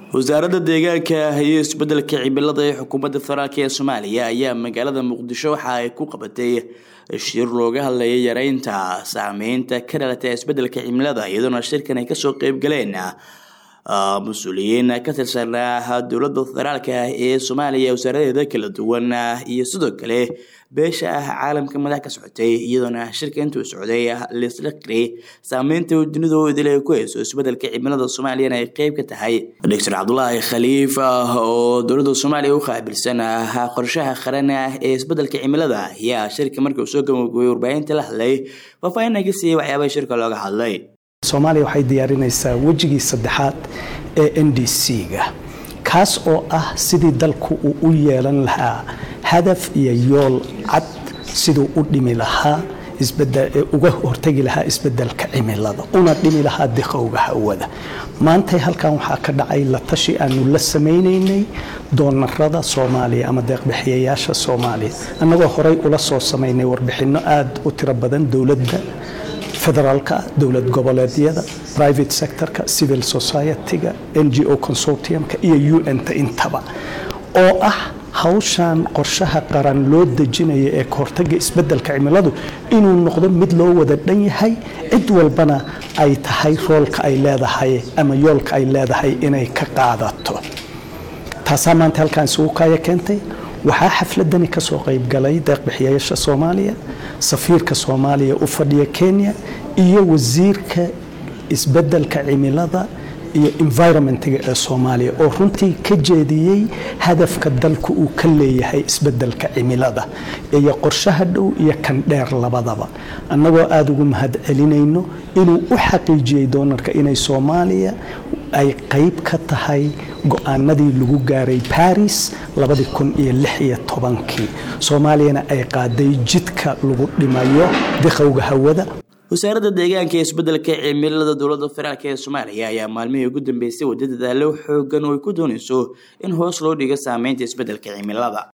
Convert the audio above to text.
wasaaradda deegaanka iyo isbedelka cimilada ee xukuumadda federaalk ee soomaaliya ayaa magaalada muqdisho waxa ay ku qabatay shir looga hadlayay yareynta saameynta ka dhalata isbedelka cimilada iyadoona shirkan ay kasoo qeybgaleen mas-uuliyiin ka tirsan dowladda federaalk ee soomaaliya wasaaradeeda kala duwan iyo sidoo kale beesha ah caalamka madax ka socotay iyadoona shirka intuu socday laisla qiray saameynta dunida idil ay ku hayso isbedelka cimilada soomaaliyana ay qeyb ka tahay doctor cabdulaahi khaliif oo dowladda soomaaliya u qaabilsan qorshaha qaran ee isbedelka cimilada ayaa shirka markii uu soo gabagooyay warbaahinta la hadlay faahfaahin ka siiyey waxyaabaha shirka looga hadlay soomaaliya waxay diyaarinaysaa wejigii saddexaad ee n d c-ga kaas oo ah sidii dalku uu u yeelan lahaa hadaf iyo yool cad siduu u dhimi lahaa uga hortagi lahaa isbedelka cimilada una dhimi lahaa diqowga hawada maantay halkan waxaa ka dhacay la tashi aanu la samaynaynay doonarada soomaaliya ama deeqbixiyayaasha soomaaliya annagoo horey ula soo samaynay warbixinno aada u tiro badan dowladda federaalka dowlad goboleedyada private sectorka civil society-ga n g o consortiumka iyo u n ta intaba oo ah hawshan qorshaha qaran loo dejinaya ee kahortaga isbedelka cimiladu inuu noqdo mid loo wada dhan yahay cid walbana ay tahay roolka ay leedahay ama yoolka ay leedahay inay ka qaadato taasaa maanta halkaan isugu kaaya keentay waxaa xafladani ka soo qaybgalay deeqbixiyayaasha soomaaliya safiirka soomaaliya u fadhiya kenya iyo wasiirka isbedelka cimilada iyo environmentga ee soomaaliya oo runtii ka jeediyey hadafka dalku uu ka leeyahay isbedelka cimilada iyo qorshaha dhow iyo kan dheer labadaba annagoo aada ugu mahad celinayno inuu u xaqiijiyey doonarka inay soomaaliya ay qayb ka tahay go-aanadii lagu gaaray baris kii soomaaliyana ay qaaday jidka lagu dhimayo diqowga hawada wasaaradda deegaanka ee isbedelka cimilada dowladda federaalk ee soomaaliya ayaa maalmihii ugu dambeysay wadda dadaalo xoogan oo ay ku doonayso in hoos loo dhigo saameynta isbedelka cimilada